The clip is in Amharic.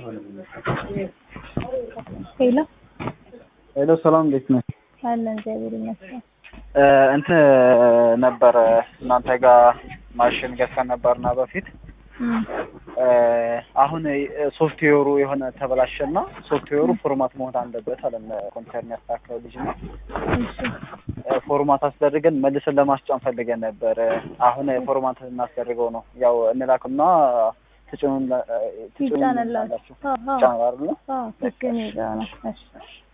ሄሎ ሄሎ ሰላም እንዴት ነህ? አለን እግዚአብሔር ይመስገን። እንትን ነበረ እናንተ ጋር ማሽን ገዝተን ነበርና በፊት እም፣ አሁን ሶፍትዌሩ የሆነ ተበላሸና ሶፍትዌሩ ፎርማት መሆን አለበት አለን ኮምፒውተር የሚያስተካክለው ልጅ ነው። እሺ ፎርማት አስደርገን መልሰን ለማስጫን ፈልገን ነበር። አሁን ፎርማት እናስደርገው ነው ያው እንላክና ትጭኑን ይጫንላችሁ። አዎ አዎ ጫን አይደል? አዎ፣ ስልክ እኔ ጋር ነው። እሺ